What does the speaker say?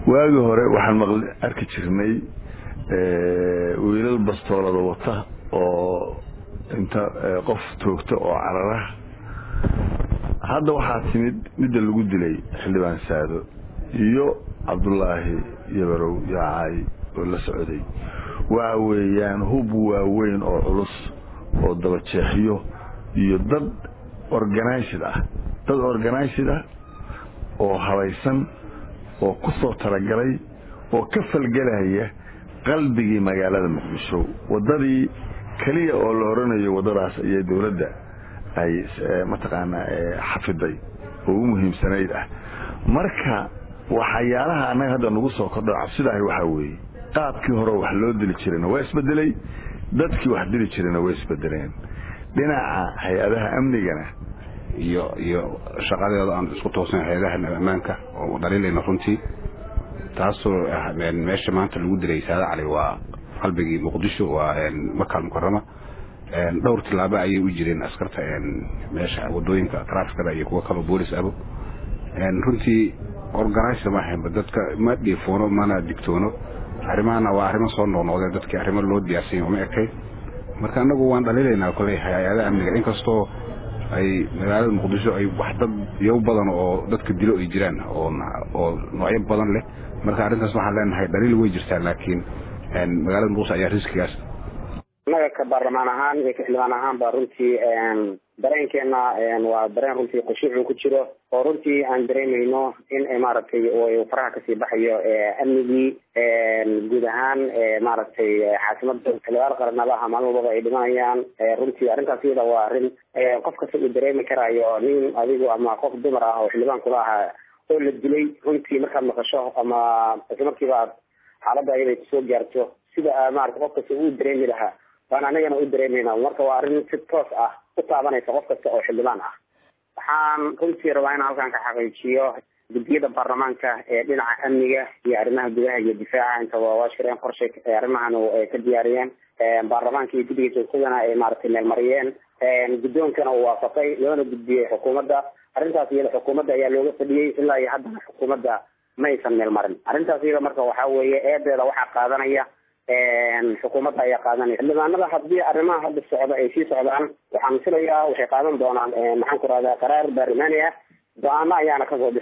waagii hore waxaan maqli arki jirnay wiilal bastoolada wata oo inta qof toogta oo carara hadda waxaa timid midda lagu dilay xildhibaan saado iyo cabdulaahi yabarow yaacay oo la socday waxa weeyaan hub waaweyn oo culus oo dabajeexyo iyo dad organized ah dad organized ah oo habaysan oo ku soo talagalay oo ka falgelaya qalbigii magaalada muqdisho waddadii keliya oo la oranayo waddadaas ayay dowladda ay mataqaanaa xafiday oo u muhiimsanayd ah marka waxyaalaha annaga hadda nagu soo kordho cabsidaahi waxaa weeye qaabkii hore wax loo dili jirayna waa isbedelay dadkii wax dili jirayna way isbedeleen dhinaca hay-adaha amnigana iyo iyo shaqadeeda aan isku toosnayn hay-adaha ammaanka oo dhaliilayna runtii taasoo meesha maanta lagu dilay saada cali waa qalbigii muqdisho waa makaal mukarama dhowr tilaabo ayay u jireen askarta meesha wadooyinka traafikada iyo kuwo kaloo boolis abo runtii organize ma ahaynba dadka ma dhiifoono mana digtoono arrimahana waa arrimo soo noqnoqdeen dadkii arrimo loo diyaarsanya uma ekay marka anagu waan dhaliilaynaa koley hay-adaha amniga inkastoo ay magaalada muqdisho ay wax dad yow badan oo dadka dilo ay jiraan oo oo noocyo badan leh marka arrintaas waxaan leenahay dhaliil way jirtaa laakiin magaalada muqdisho ayaa riskigaas annaga ka baarlamaan ahaan iyo ka xildhibaan ahaan ba runtii dareenkeena waa dareen runtii khushuucu ku jiro oo runtii aan dareemayno in maaragtay faraha kasii baxayo amnigii guud ahaan maaragtay caasimada xildhibaan qaranadaha maalin walbaba ay dhimanayaan runtii arrintaas iyada waa arrin qof kasta uu dareemi karayo nin adigu ama qof dumar ah oo xildhibaan kula ahaa oo la dilay runtii markaad maqasho ama isla markiiba aad xaaladda iyada kusoo gaarto sida maarata qof kasta uu dareemi lahaa waan anagana u dareemayna marka waa arrin si toos ah u taabanaysa qof kasta oo xildhibaan ah waxaan runtii rabaa inaan halkan ka xaqiijiyo guddiyada baarlamaanka ee dhinaca amniga iyo arrimaha gudaha iyo difaaca intaba waa shireen qorshe arrimahan ay ka diyaariyeen baarlamaanka iyo guddiga joogtadana ay maaragtay meelmariyeen guddoonkana uu waafaqay loona gudbiyey xukuumadda arrintaas iyada xukuumadda ayaa looga fadhiyey ilaa iyo haddana xukuumadda ma aysan meelmarin arrintaas iyada marka waxaa weeye eedeeda waxaa qaadanaya xukuumadda ayaa qaadanaya xildhibaanada haddii arrimaha hadda socda ay sii socdaan waxaan filayaa waxay qaadan doonaan maxaan ku rahdaa qaraar baarlamaani ah go-aano ayaana kasoo bixi